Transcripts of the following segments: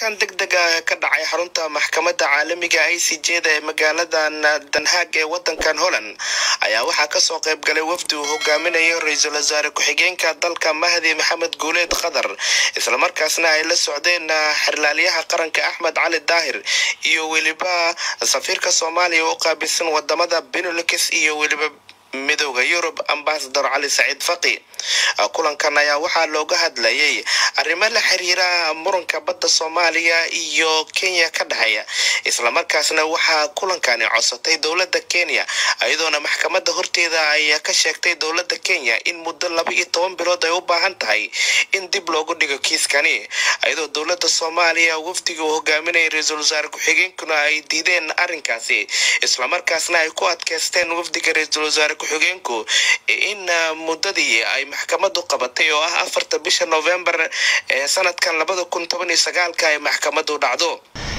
kulankan deg deg ah ka dhacay xarunta maxkamadda caalamiga i c j da ee magaaladan danhaag ee wadankan holland ayaa waxaa kasoo qayb galay wafdi uu hogaaminayo ra-iisul wasaare ku-xigeenka dalka mahdi maxamed guuleed qatar islamarkaasna ay la socdeen xirlaalyaha qaranka axmed cali daahir iyo weliba safiirka soomaaliya u qaabilsan wadamada benelux iyo weliba midooda yurub ambasador cali saciid faqi kulankan ayaa waxaa looga hadlayay arrimo la xiriira muranka badda soomaaliya iyo kenya ka dhexeeya islamarkaasna waxaa kulankani codsatay dowladda kenya iyadoona maxkamadda horteeda ay ka sheegtay dowladda kenya in muddo laba iyo toban bilood ay u baahan tahay in dib loogu dhigo kiiskani iyadoo dowladda soomaaliya wafdiga uu hogaaminaya ra-iisul wasaare ku-xigeenkuna ay diideen arrinkaasi islamarkaasna ay ku adkeysteen wafdiga ra-iisul wasaare ku-xigeenku in muddadii ay maxkamadu qabatay oo ah afarta bisha novembar ee sanadkan labada kun toban iyo sagaalka ay maxkamadu dhacdo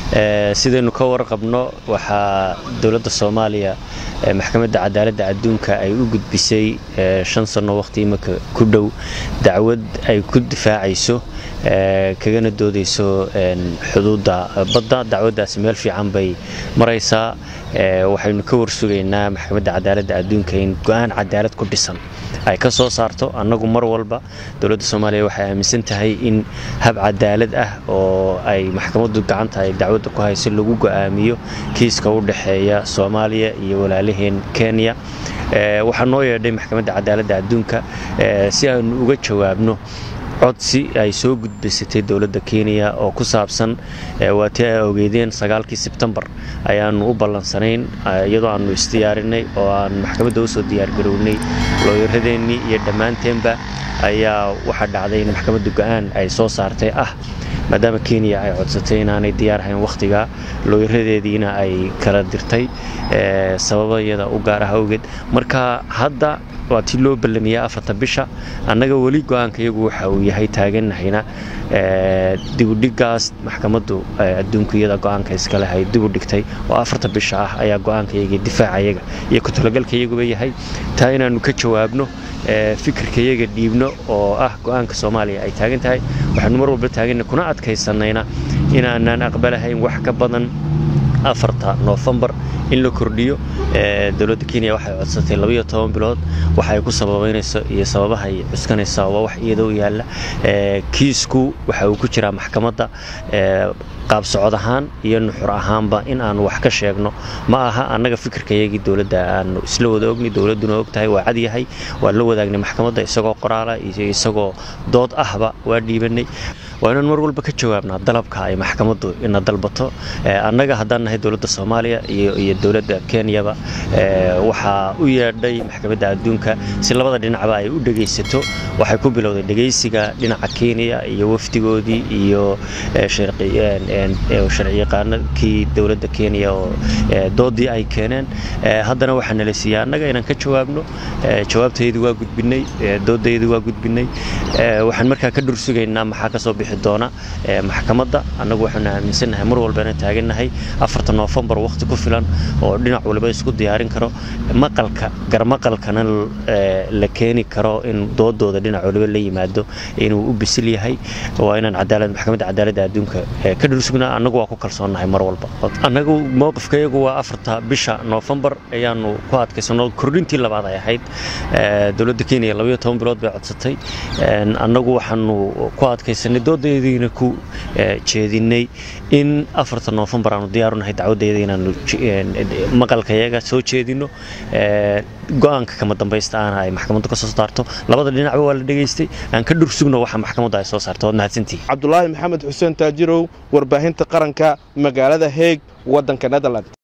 sidaynu ka warqabno waxaa dowladda soomaaliya maxkamadda cadaaladda adduunka ay u gudbisay shan sanno waqti imika ku dhow dacwad ay ku difaacayso kagana doodayso xuduudda badda dacwaddaasi meel fiican bay maraysaa waxaynu ka warsugaynaa maxkamadda cadaaladda adduunka in go-aan cadaalad ku dhisan ay ka soo saarto annagu mar walba dowladda soomaaliya waxay aaminsan tahay in hab cadaalad ah oo ay maxkamaddu gacanta ay dacwadda ku hayso lagu go'aamiyo kiiska u dhexeeya soomaaliya iyo walaalaheen kenya waxaa noo yeedhay maxkamadda cadaaladda adduunka si aanu uga jawaabno codsi ay soo gudbaysatay dowladda kenya oo ku saabsan waatii ay ogeydeen sagaalkii sebtembar ayaanu u ballansanayn iyadoo aanu isdiyaarinay oo aan maxkamadda usoo diyaargarownay looyaradeennii iyo dhammaanteenba ayaa waxaa dhacday in maxkamadda go-aan ay soo saartay ah maadaama kenya ay codsatay inaanay diyaar ahayn wakhtiga looyaradeediina ay kala dirtay sababayada u gaar ah awgeed marka hadda waa tii loo ballamiyaa afarta bisha annaga weli go-aanka iyagu waxa uu yahay taaganahayna dibudhigaas maxkamaddu adduunku iyada go-aanka iskale ay dibu dhigtay oo afarta bisha ah ayaa go-aanka iyaga difaaca iyaga iyo ku-talagalka iyaguba yahay taa inaannu ka jawaabno fikirka iyaga dhiibno oo ah go-aanka soomaaliya ay taagan tahay waxaanu mar walba taaganna kuna adkaysanayna inaanaan aqbalahayn wax ka badan afarta noofembar in la kordhiyo dowladda kenya waxay codsatay labaiyo toban bilood waxay ku sababaynayso iyo sababahay cuskanaysaa waa wax iyada u yaalla kiisku waxa uu ku jiraa maxkamadda qaab socod ahaan iyo nuxur ahaanba in aanu wax ka sheegno ma aha annaga fikirkayagii dowladda aanu isla wada ogni dowladduna og tahay waa cadyahay waa la wadaagnay maxkamadda isagoo qoraala iyo isagoo dood ahba waa dhiibanay waa inaan mar walba ka jawaabnaa dalabka ay maxkamaddu ina dalbato annaga haddaan nahay dowladda soomaaliya iyo dowladda kenyaba waxaa u yeedhay maxkamadda adduunka si labada dhinacba ay u dhegaysato waxay ku bilowday dhegaysiga dhinaca kenya iyo wafdigoodii iyo sharciyaqaanakii dowladda kenya oo doodii ay keeneen haddana waxaa nala siiyey annaga inaan ka jawaabno jawaabtaydu waa gudbinay doodaydu waa gudbinay waxaan markaa ka dhursugaynaa maxaa kasoo bixi doona maxkamadda annagu waxaanu aaminsannahay mar walbana taagannahay afarta noofembar wakhti ku filan oo dhinac waliba isku diyaarin karo maqalka garmaqalkana la keeni karo in doodooda dhinac waliba la yimaado inuu u bisil yahay waa inaan cadaalad maxkamadda cadaaladda adduunka ka dhulsugnaa annagu waa ku kalsoonnahay mar walba annagu mowqifkayagu waa afarta bisha noofembar ayaanu ku adkaysano kordhintii labaad ay ahayd dowladda kenya labaiyo toban bilood bay codsatay annagu waxaanu ku adkaysanay doodaydiina ku jeedinay in afarta noofembar aanu diyaarunahay dacwadayda inaanu maqalkayaga soo jeedino go-aanka kama dambaysta aana ay maxkamaddu ka soo saarto labada dhinacba waa la dhegaystay aan ka dhursugno waxa maxkamaddu ay soo saarto waad mahadsantihi cabdulaahi maxamed xuseen taajirow warbaahinta qaranka magaalada heeg waddanka netherland